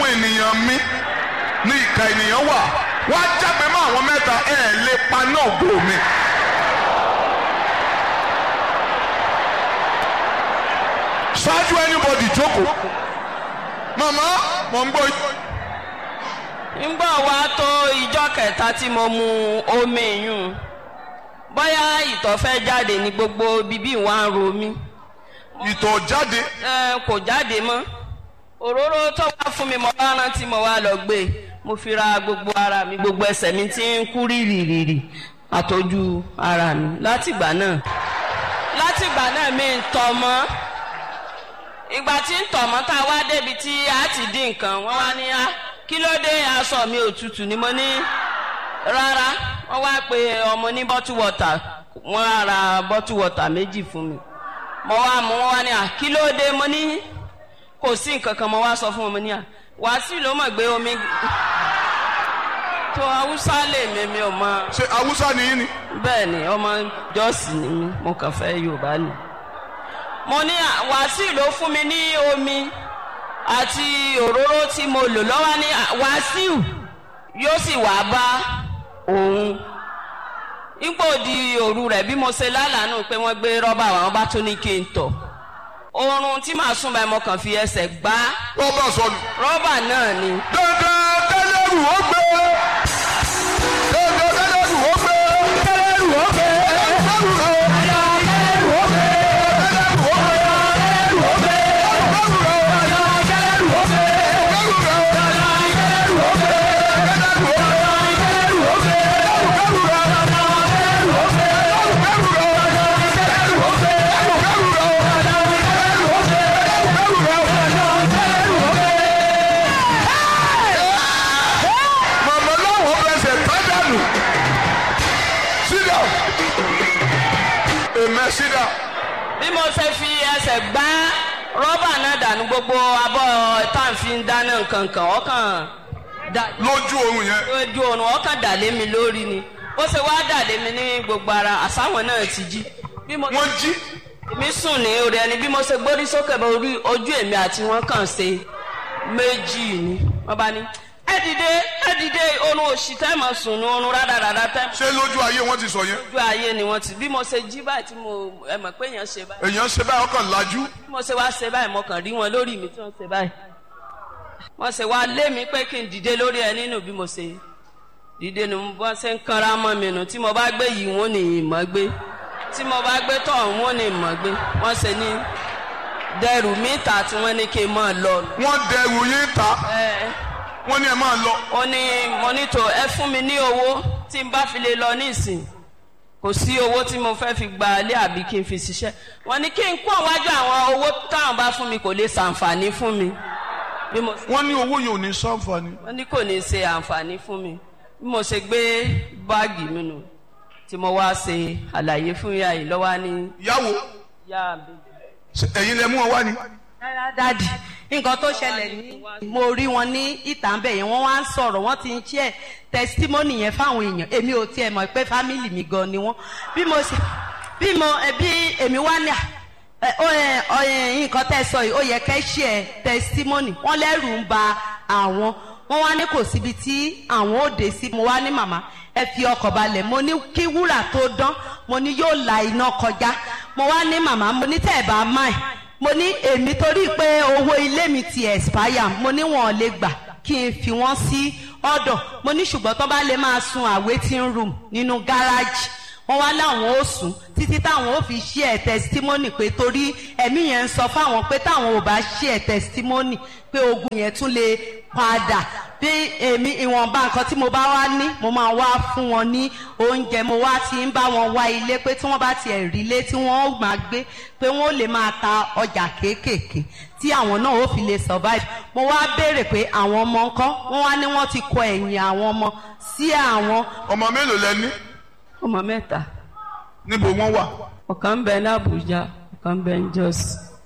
ènìyàn mi ní ìka ènìyàn wà wá jágbe mọ́ àwọn mẹ́ta ẹ̀ lè paná ògo mi. ṣáájú anybody jókòó màmá mò ń gbọ́ yín. ńgbà wá tó ìjọ kẹta tí mo mu omi yùn bóyá ìtọ̀ fẹ́ jáde ní gbogbo bíbí wa ń ro mí ìtọ̀ jáde ẹ kò jáde mọ́ òróró tó wá fún mi mo wá rántí mo wá lọ gbé mo fi ra gbogbo ara mi gbogbo ẹsẹ̀ mi ti ń kú rìrìrìrì àtọ́jú ara mi látìgbà náà látìgbà náà mi ń tọ̀ mọ́ ìgbà tí ń tọ̀ mọ́ tá a wá débi tí a ti dín nǹkan wọ́n wá ní á kí ló dé aṣọ mi òtútù ni mo ní rárá wọ́n wá pe ọmọ ní bottle water wọ́n á ra bottle water méjì fún mi mo wá mú wọn wá ní à kí ló dé mo ní kò sí nǹkan kan mo wá sọ fún wọn mo ní à wàásù ló mọ̀ gbé omi tó haúsá lè mi mi ò mọ ṣe haúsá nìyí ni. bẹ́ẹ̀ ni ọmọ jọ́ọ̀sì ni mí mo kàn fẹ́ yorùbá ni mo ní à, wàásù ló fún mi ní omi àti òróró tí mo lò lọ́wọ́ ní à, wàásù yóò sì wá bá òun ipò di òru rẹ̀ bí mo ṣe lálàánú pé wọ́n gbé rọ́bà àwọn bá tó ní kí n tọ̀ oorun tí màá sùn báyìí mo kàn fi ẹsẹ̀ gbá rọ́bà sọnù. rọ́bà náà ni dandan tẹ́lẹ̀rù ó gbé. dandan tẹ́lẹ̀rù ó gbé. tẹ́lẹ̀rù ó gbé. tẹ́lẹ̀rù ó gbé. tẹ́lẹ̀rù ó gbé. tẹ́lẹ̀rù ó gbé. tẹ́lẹ̀rù ó gbé. tẹ́lẹ̀rù ó gbé. tẹ́lẹ̀rù ó gbé. tẹ́lẹ̀rù ó gbé. tẹ́lẹ̀rù ó gbé. màmá láwọn fẹsẹ̀ pádànù sídà èmẹ sídà bí mo ṣe fi ẹsẹ̀ gbá rọ́bà náà dànù gbogbo abọ́ táǹfin dáná nǹkan kan ọkàn dà lójú oorun yẹn lójú oorun ọkàn dà lé mi lórí ni ó ṣe wá dà lé mi ní gbogbo ara àsáwọn náà ti jí bí mo wọ́n jí èmi sùn ní orí ẹni bí mo ṣe gbórí sókè bá orí ojú èmi àti wọn kàn ṣe méjì ni wọn bá ní ẹ dìde ẹ dìde oorun òṣì tẹ́ mọ̀ sùn ní oorun rádaràdà tẹ́ mọ̀ ṣé lójú ayé wọ́n ti sọ yẹn ojú ayé ni wọ́n ti bí mo ṣe jí báyìí tí mo ẹ mọ̀ pé èèyàn ṣe báyìí èèyàn ṣe báyìí ọkàn lajú bí mo ṣe wá ṣe báyìí mo kàn rí wọn lórí mi tí wọ́n ṣe báyìí wọ́n ṣe wá lé mi pé kí n dìde lórí ẹ nínú bí mo ṣe dìde nu bọ́n ṣe ń kanra mọ́ mi nù tí mo bá gbé yìí wọ́n ní ìmọ̀ gbé tí mo bá gbé tọ̀ wọ́n ní ìmọ̀ gbé wọ́n ṣe ní dẹrù mítà tí wọ́n ní kí n máa lọ. wọ́n dẹrù yín ta ẹ wọ́n ní ẹ máa lọ ó ní mo ní tó ẹ fún mi ní owó tí n bá fi lè lọ nísìn kò sí owó tí mo fẹ́ fi gba ilé àbí kí n fi ṣiṣẹ́ wọ́n ní kí n kó wájú àwọn owó táwọn bá fún mi kò lè ṣàǹfààní fún mi bí mo ṣe wọ́n ní owó yẹn ò ní sànfàní wọ́n ní kò ní ṣe àǹfààní fún mi bí mo ṣe gbé báàgì mi nù tí mo wá ṣe àlàyé fún ìyá yìí lọ́wọ́ ní yàwó yá mi. ẹ̀yin lẹ mú wọn wá ni rárá dáàdì nǹkan tó ṣẹlẹ̀ ní mo rí wọn ní ìta ńbẹ yẹn wọ́n wá ń sọ̀rọ̀ wọ́n ti ń ṣe tẹsítímọ́nì yẹn fáwọn èèyàn èmi ò tiẹ̀ mọ̀ pé fámìlì mi gan ni wọ́n bí mo ṣe bí mo ẹ, bí èmi wá ní à ẹ, ó ẹ, ọ, ẹ, nǹkan tẹ́ sọ yìí ó yẹ kẹ́ ṣe ẹ tẹsítímọ́nì wọ́n lẹ́rù ń ba àwọn wọ́n wá ní kò síbi tí àwọn ò dé sí mo wá ní màmá ẹ fi ọkọ̀ balẹ̀ mo ní kí wúrà tó dán mo ní yóò la iná kọjá mo wá ní màmá mo ní tẹ́ ẹ̀ bá máì mo ní èmi torí pé owó ilé mi ti expire mo ní wọn ò lè gbà kí n fi wọn sí ọ̀dọ̀ mo ní ṣùgbọ́n tó bá lè máa sun awaiting room nínú gáràjì wọn wá láwọn ó sùn títí táwọn ó fi ṣí ẹ testimony pé torí ẹ̀mí yẹn ń sọ fáwọn pé táwọn ò bá ṣí ẹ testimony pé ogun yẹn tún lè padà bí èmi ìwọ̀nba nǹkan tí mo bá wá ní mo máa wá fún wọn ní oúnjẹ mo wá ti ń bá wọn wá ilé pé tí wọ́n bá tiẹ̀ rí ilé tí wọ́n ó máa gbé pé wọ́n ó lè máa ta ọjà kéékèèké tí àwọn náà ó fi lè survive mo wá béèrè pé àwọn ọmọ ńkọ́ wọ́n wá ní wọ́n ti kọ ẹ̀yìn àwọn ọmọ sí àwọn ọmọ mélòó lẹ ní ọmọ mẹ́ta níbo wọ́n wà ọ̀kan ń bẹ ní Àbújá ọ̀kan ń bẹ ní Jos.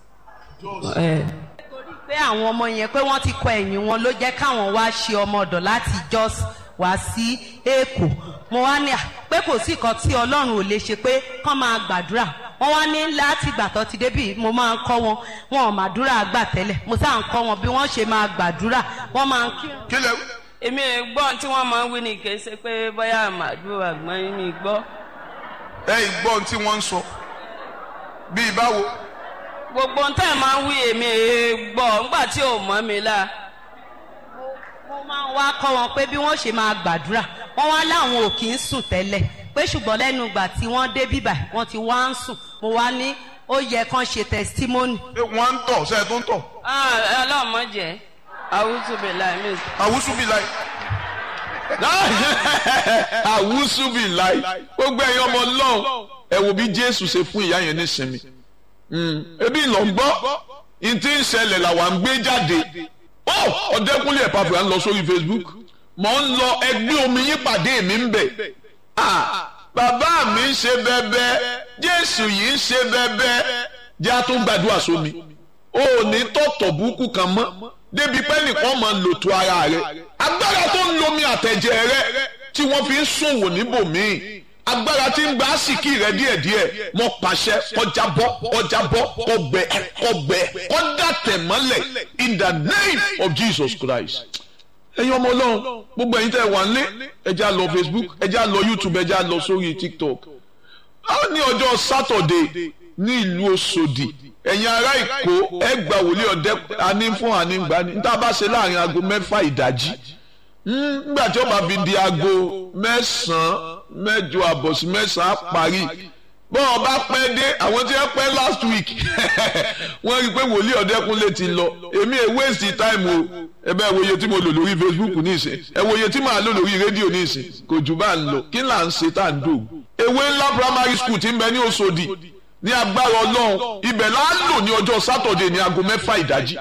ẹ pé àwọn ọmọ yẹn pé wọ́n ti kọ ẹ̀yìn wọn ló jẹ́ káwọn wá ṣe ọmọ ọ̀dọ̀ láti Jos wá sí Èkó mo wá ní à pé kò sí nǹkan tí Ọlọ́run ò lè ṣe pé kán máa gbàdúrà wọ́n wá ní láti ìgbà tó ti débì mo máa ń kọ́ wọn wọn ò màdúrà gbà tẹ́lẹ̀ mo sáà ń kọ́ wọn bí wọ́n ṣe máa gbàdúrà wọ́n máa ń kí kí lẹ èmi ò gbọ́ tí wọ́n máa ń wí ní kì í ṣe pé bóyá àmàdúrà àgbọ̀n yín mi gbọ́. ẹ ìgbọ́n tí wọ́n ń sọ bíi báwo gbogbo ohun tẹ́ ẹ̀ máa ń wí èmi ò gbọ́ nígbà tí ò mọ́ mi la. mo máa ń wá kọ́ wọn pé bí wọ́n ṣe máa gbàdúrà wọ́n wá láwọn ò kì í sùn tẹ́lẹ̀ pé ṣùgbọ́n lẹ́nu ìgbà tí wọ́n dé bíbà wọ́n ti wá ń sùn mo wá ní ó yẹ kán ṣe testimony. Ṣé wọ́n ń tọ̀ ṣe é tó ń tọ̀ ọlọ́mọ jẹ́ àwùjọ láì mí. àwùsù bíi láì àwùsù bíi láì gbogbo ẹ̀yin ọmọ ọlọ́run ẹ wo bí jésù ṣe fún ìyá yẹn nísinmi Mm, ebi lọ ń gbọ́ n tí ń ṣẹlẹ̀ làwa ń gbé jáde ó ọ̀dẹ́kúnlé ẹ̀ pàfẹ́ à ń lọ sórí facebook mọ̀ ń lọ ẹgbẹ́ omi yín pàdé mi ń bẹ̀ Ah, bàbá mi ń ṣe bẹ́bẹ́ jésù yìí ń ṣe bẹ́bẹ́ jẹ́ a tó gbàdúrà sómi ó ní tọ̀tọ̀ burúkú kan mọ́ débi pé nìkan máa lòtò ara rẹ̀ agbára tó ń lomi àtẹ̀jẹ̀ rẹ̀ tí wọ́n fi ń ṣòwò níbòmíì agbára tí ń gba àsìkí rẹ díẹ̀díẹ̀ mo pàṣẹ kọjá bọ́ kọjá bọ́ kọgbẹ kọgbẹ kọdàtẹ̀ mọ́lẹ̀ in the name of Jesus Christ. ẹ̀yin ọmọ Ọlọ́run gbogbo ẹ̀yin tẹ́ wà nílé ẹ já lọ Facebook ẹ já lọ YouTube ẹ já lọ sórí TikTok. a ní ọjọ́ Sátọ̀dé ní ìlú Òṣòdì ẹ̀yin ará Èkó ẹ gbà wòlíì ọ̀dẹ àní fún àní gbà ní níta bá ṣe láàrin aago mẹ́fà ìdájí nígbà tí ó bá fi di aago mẹ́sàn-án mẹ́jọ àbọ̀ sí mẹ́sàn-án á parí bọ́n ọba pẹ́ dé àwọn tí wọ́n pẹ́ last week wọ́n rí i pé wòlíì ọ̀dẹ́kunlé ti lọ èmi ẹ̀ waste time o ẹ bẹ́ẹ̀ wo iye tí mo lò lórí Facebook nísìn ẹ wo iye tí màá lò lórí rédíò nísìn kò jù bá ń lọ kí là ń ṣe tá à ń dò ewé ńlá primary school ti ń bẹ ní Òṣòdì ní agbára Ọlọ́run ibẹ̀ là ń lò ní ọjọ́ Saturday ní aago mẹ́fà ìdájí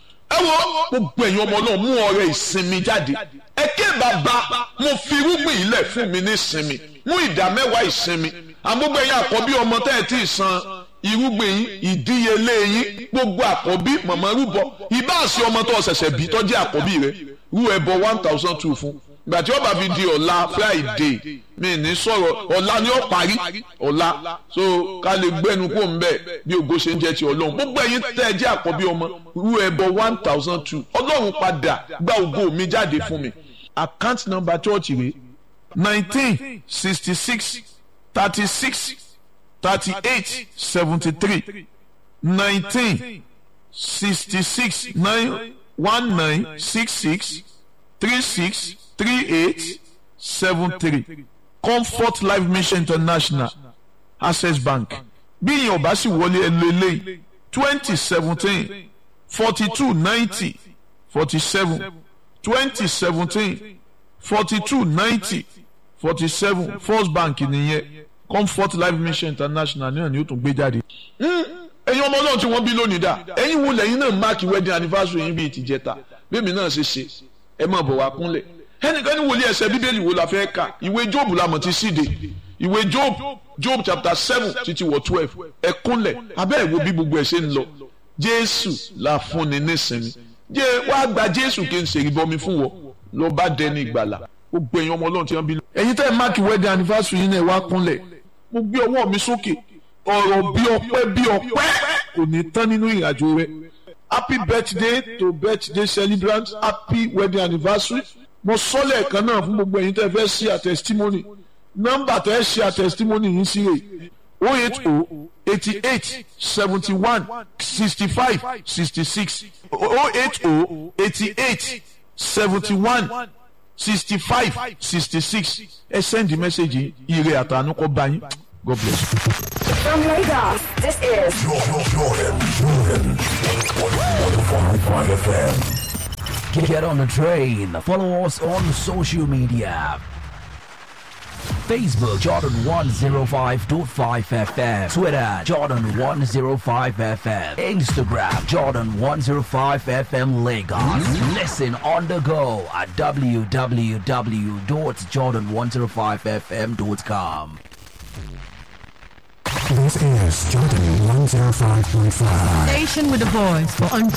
ẹ wo gbogbo ẹ̀yin ọmọ náà mú ọrẹ ìsinmi jáde ẹ ké bàbá mo fi irúgbìn ilẹ̀ fún mi ní ìsinmi mú ìdá mẹ́wàá ìsinmi àgbógbó ẹ̀yin àkọ́bí ọmọ tẹ́ ẹ tí ì san irúgbìn yín ìdíyelé yín gbogbo àkọ́bí mọ̀mọ́ rúbọ ìbáàsí ọmọ tó ṣẹ̀ṣẹ̀ bí tó jẹ́ àkọ́bí rẹ rú ẹbọ one thousand two fún ìgbà tí ó bá fi di ọ̀la Friday mi ní sọ̀rọ̀ ọ̀la ni ó parí ọ̀la so ká lè gbẹ́nu kó ń bẹ̀ bí ògo ṣe ń jẹ́ ti ọlọ́run gbogbo ẹ̀yin tẹ́ ẹ jẹ́ àkọ́bí ọmọ rú ẹbọ one thousand two ọlọ́run padà gba ògo mi jáde fún mi account number church rẹ̀ nineteen sixty six thirty six thirty eight seventy three nineteen sixty six nine one nine six six three six three eight seven three comfort life mission international access bank bí ìyẹn ò bá sì wọlé ẹ lé lẹ́yìn twenty seventeen forty two ninety forty seven twenty seventeen forty two ninety forty seven first bank nìyẹn comfort life mission international náà ni ó tún gbé jáde. ẹ̀yin ọmọ náà tí wọ́n bí lónìí dà ẹ̀yin wo lẹ́yìn náà máàkì wedding anniversary yín bíi tìjẹta bẹ́ẹ̀mi náà ṣe ṣe ẹ máa bọ̀ wá kúnlẹ̀ ẹnìkan ní wòlíì ẹsẹ̀ bíbélì wo la fẹ́ kà ìwé job la mọ̀ ti síde ìwé job job chapter seven títí wọ twelve ẹ kúnlẹ̀ abẹ́ ẹ̀ wo bí gbogbo ẹ̀ ṣe ń lọ jésù la fúnni nísìnyí jẹ́ wàá gba jésù kí n ṣèrí bọmi fún wọ lọ bá dẹni ìgbàlà gbogbo ẹ̀yin ọmọ ọlọ́run tí wọ́n bí lọ. ẹ̀yin tẹ́ ẹ máàkì wedding anniversary yín náà wá kúnlẹ̀ mo gbé ọwọ́ mi sókè ọ̀rọ̀ bí ọpẹ́ bí ọpẹ́ kò ní tán nínú ìrìnàjò rẹ happy birthday to birthday celebrant happy wedding anniversary mo sọ lẹ́ẹ̀kan náà fún gbogbo ẹ̀yin tẹ́ ẹ fẹ́ ṣe a testimony nọ́mbà tẹ́ ẹ ṣe a testimony yín sí rè o eight o eighty eight seventy one sixty five sixty six o eight o eighty eight seventy one sixty five sixty six ẹ send the message ire àtànú kọ bá yín god bless you. From Lagos, this is Get on the train. Follow us on social media. Facebook Jordan 105.5 FM. Twitter Jordan 105 FM. Instagram Jordan 105 FM Lagos. Listen on the go at www.jordan105fm.com. This is Jordan 105.5. Station with a voice for